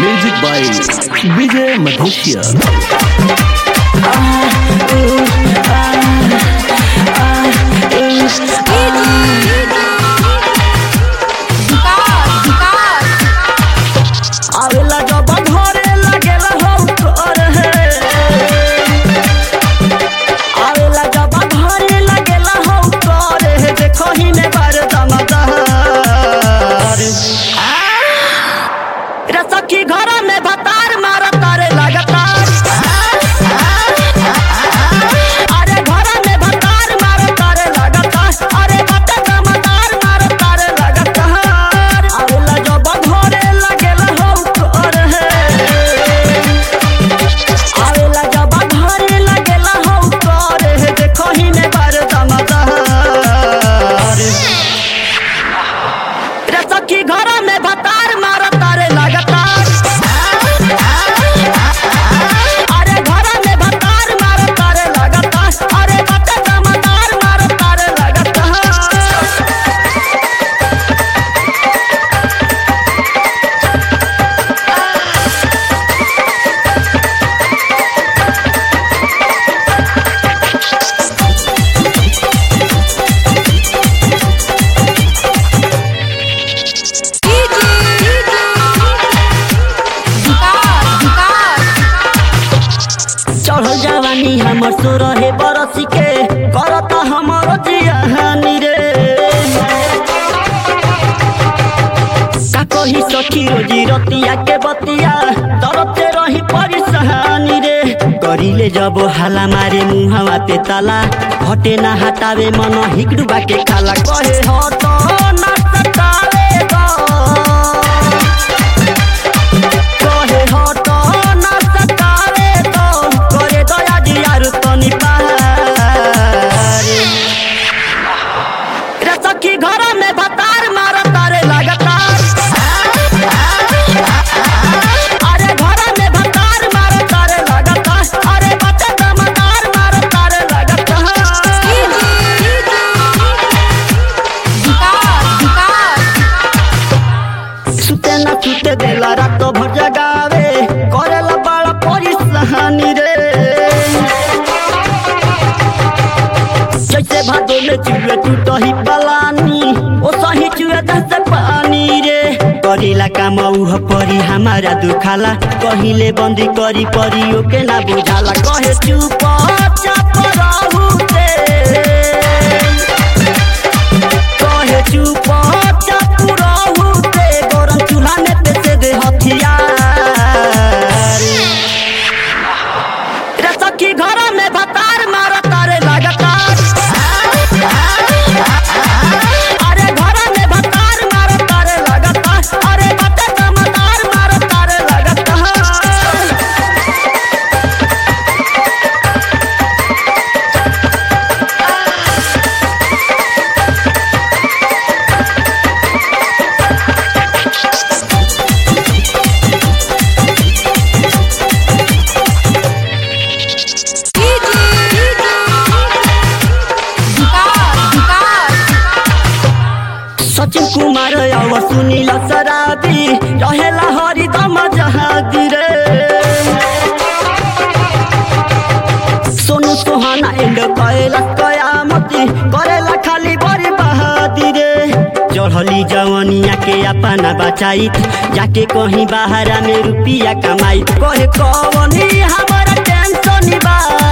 music by विजय मधेशिया आवेला जब घरे लागेला हो कर हे आवेला जब घरे लागेला हो कर हे देखो ही ने बार दमदार रे सखी घर में भतार मार तारे लगातार अरे घर में भतार मार तारे लगातार अरे बटे दमदार मार तारे लगातार आवेला जब घरे लागेला हो कर हे आवेला जब घरे लागेला हो कर हे देखो ही ने बार दमदार रे सखी घर में भतार मार तारे लगातार अरे घर में भतार मार तारे लगातार अरे बटे दमदार मार तारे लगातार चढ़ल जवानी हमर सो रहे बरसी के करता हमर जियानी रे का कही सखी रोजी रतिया के बतिया तरते रही परेशानी रे करिले जब हाला मारे मुहावा पे ताला हटे ना हटावे मन हिकडुबा के खाला कहे हट ना सतावे गो कहे हट ना सतावे तो करे दया दियारु तनी पारे रे सखी घर में भतार मार तारे लगातार अरे घर में भतार मार तारे लगातार अरे बटे दमदार मार तारे लगातार सुते ना सुते देला रात भर जगावे करेला बड़ा परेशानी रे जैसे भादो में चुए टूटही पलानी ओ सही चुए दस पानी रे करीला काम उह परी हमारा दुखाला कहिले बंदी करी परी ओके ना बुझाला कहे चुप चाप रहू ते कहे चुप चाप रहू ते गरम चूल्हा में पेसे दे हथियार रे सखी घर में भतार मार तारे लगातार अरे घर में भतार मार तारे लगातार अरे बटे दमदार मार तारे लगातार सचिन कुमार अब सुनिल शराबी रहेला हरिदम जहादी रे सोनू सोहाना एंड कैला कयामती करेला खाली बड़ी बहादी रे चढ़ली जवनिया के अपना बचाई जाके कहीं बाहरा में रुपिया कमाई कहे कवनी हमारा टेंशन बा